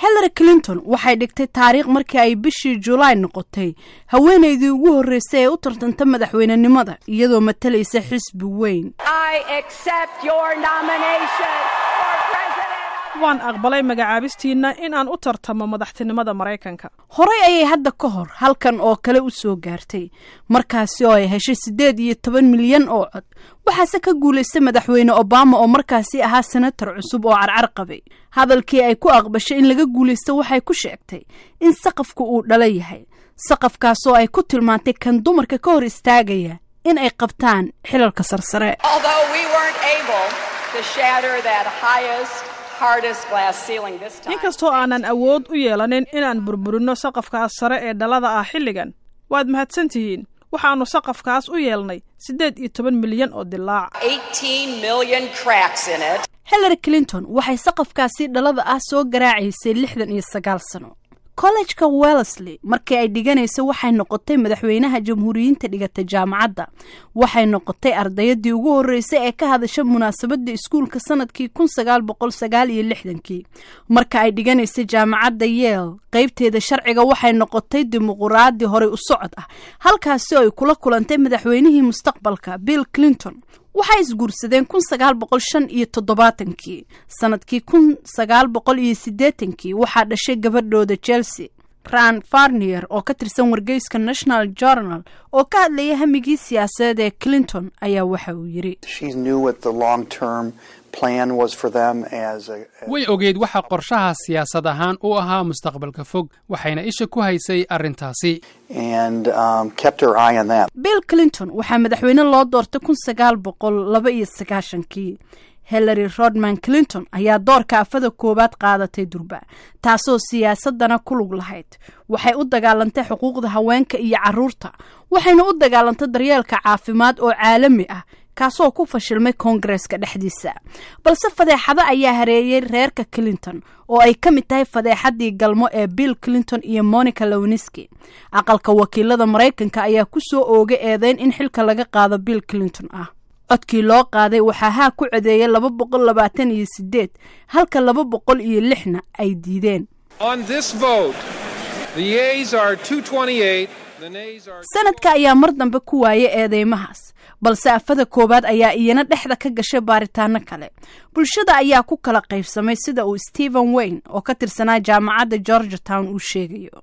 hillary clinton waxay dhigtay taariikh markii ay bishii julaay noqotay haweenaydii ugu horreysay ee u tartanta madaxweynenimada iyadoo matalaysa xisbi weyn waan aqbalay magacaabistiinna in aan u tartamo madaxtinimada maraykanka horay ayay hadda ka hor halkan oo kale u soo gaartay markaasi oo ay heshay siddeed iyo toban milyan oo cod waxaase ka guulaystay madaxweyne obama oo markaasi ahaa senatar cusub oo carcar qabay hadalkii ay ku aqbashay in laga guulaysto waxay ku sheegtay in saqafku uu dhala yahay saqafkaasoo ay ku tilmaantay kan dumarka ka hor istaagaya in ay qabtaan xilalka sarsare inkastoo aanan awood u yeelanin inaan burburinno saqafkaas sare ee dhalada ah xilligan waad mahadsan tihiin waxaannu saqafkaas u yeelnay siddeed iyo toban milyan oo dilaac hillary clinton waxay saqafkaasi dhalada ah soo garaacaysay lixdan iyo sagaal sano kollejka wellesley markii ay dhiganaysa waxay noqotay madaxweynaha jamhuuriyiinta dhigata jaamacadda waxay noqotay ardayadii ugu horreysay ee ka hadasha munaasabadda iskuulka sanadkii kun sagaal boqol sagaal iyo lixdankii marka ay dhiganaysay jaamacadda yeel qaybteeda sharciga waxay noqotay dimuquraadi horey u socod ah halkaasi oo ay kula kulantay madaxweynihii mustaqbalka bill clinton waxay isguursadeen kun sagaal boqol shan iyo toddobaatankii sanadkii kun sagaal boqol iyo siddeetankii waxaa dhashay gabadhooda chelsea ran farnier oo ka tirsan wargeyska national journal oo ka hadlaya hamigii siyaasadeed ee clinton ayaa waxa uu yidhi way ogeyd waxa qorshaha siyaasad ahaan u ahaa mustaqbalka fog waxayna isha ku haysay arrintaasi bill clinton waxaa madaxweyne loo doortay kun sagaal boqol laba iyo sagaashankii hillary rodman clinton ayaa doorka afada koowaad qaadatay durba taasoo siyaasadana ku lug lahayd waxay u dagaalantay xuquuqda haweenka iyo carruurta waxayna u dagaalantay daryeelka caafimaad oo caalami ah kaasoo ku fashilmay koongareska dhexdiisa balse fadeexado ayaa hareeyey reerka clinton oo ay ka mid tahay fadeexadii galmo ee bill clinton iyo monica lowniski aqalka wakiilada maraykanka ayaa ku soo oogay eedeyn in xilka laga qaado bill clinton ah codkii loo qaaday waxaa haa ku codeeyay laba boqol labaatan iyo sideed halka laba boqol iyo lixna ay diideen sanadka ayaa mar dambe ku waayay eedeymahaas balse afada koowaad ayaa iyana dhexda ka gashay baaritaano kale bulshada ayaa ku kala qaybsamay sida uu stephen wayne oo ka tirsanaa jaamacadda georgia town uu sheegayo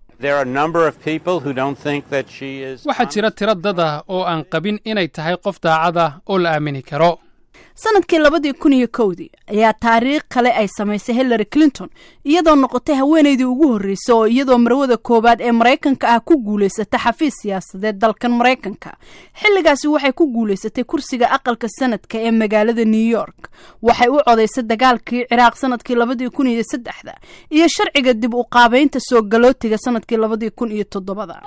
waxaa jira tiro dad ah oo aan qabin inay tahay qof daacad ah oo la aamini karo sanadkii labadii kun iyo kowdii ayaa taariikh kale ay samaysay hillary clinton iyadoo noqotay haweenaydii ugu horreysay oo iyadoo marwada koowaad ee maraykanka ah ku guulaysata xafiis siyaasadeed dalkan maraykanka xilligaasi waxay ku guulaysatay kursiga aqalka sanadka ee magaalada new york waxay u codaysay dagaalkii ciraaq sanadkii labadii kun iyo saddexda iyo sharciga dib u qaabaynta soo galootiga sanadkii labadii kun iyo toddobada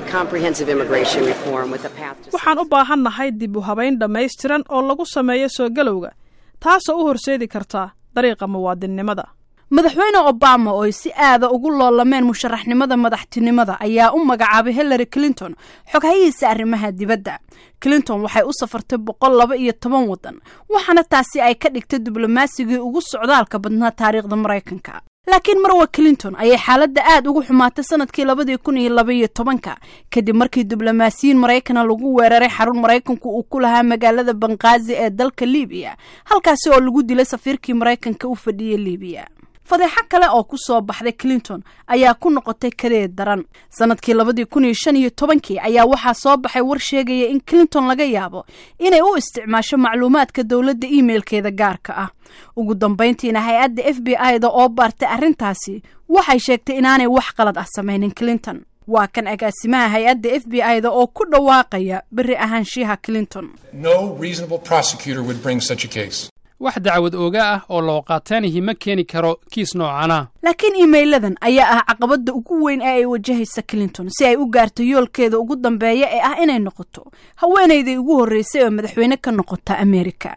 waxaan u baahannahay dib u habayn dhammaystiran oo lagu sameeyo soo galowga taasoo u horseedi karta dariiqa muwaadinnimada madaxweyne obama oo ay si aada ugu loolameen musharaxnimada madaxtinimada ayaa u magacaabay hillary clinton xoghayihiisa arrimaha dibadda clinton waxay u safartay boqol laba iyo toban waddan waxaana taasi ay ka dhigtay diblomasigii ugu socdaalka badnaa taariikhda maraykanka laakiin marwa clinton ayay xaaladda aad ugu xumaatay sanadkii labadii kun iyo labaiyo tobanka kadib markii diblomaasiyiin maraykana lagu weeraray xarun maraykanku uu ku lahaa magaalada banqaazi ee dalka libiya halkaasi oo lagu dilay safiirkii maraykanka u fadhiyey libiya fadeexo kale oo ku soo baxday clinton ayaa ku noqotay kadeed daran sanadkii labadii kun iyo shan iyo tobankii ayaa waxaa soo baxay war sheegaya in clinton laga yaabo inay u isticmaasho macluumaadka dowladda imailkeeda gaarka ah ugu dambayntiina hay-adda f b i da oo baartay arrintaasi waxay sheegtay inaanay wax qalad ah samaynin clinton waa kan agaasimaha hay-adda f b i da oo ku dhawaaqaya berri ahaanshiyaha clinton wax dacwad ooga ah oo loo qaataanihi ma keeni karo kiis noocana laakiin iimeyladan ayaa ah caqabadda ugu weyn ee ay wajahaysa clinton si ay u gaarto yoolkeeda ugu dambeeya ee ah inay noqoto haweenayday ugu horreysay oo madaxweyne ka noqota amerika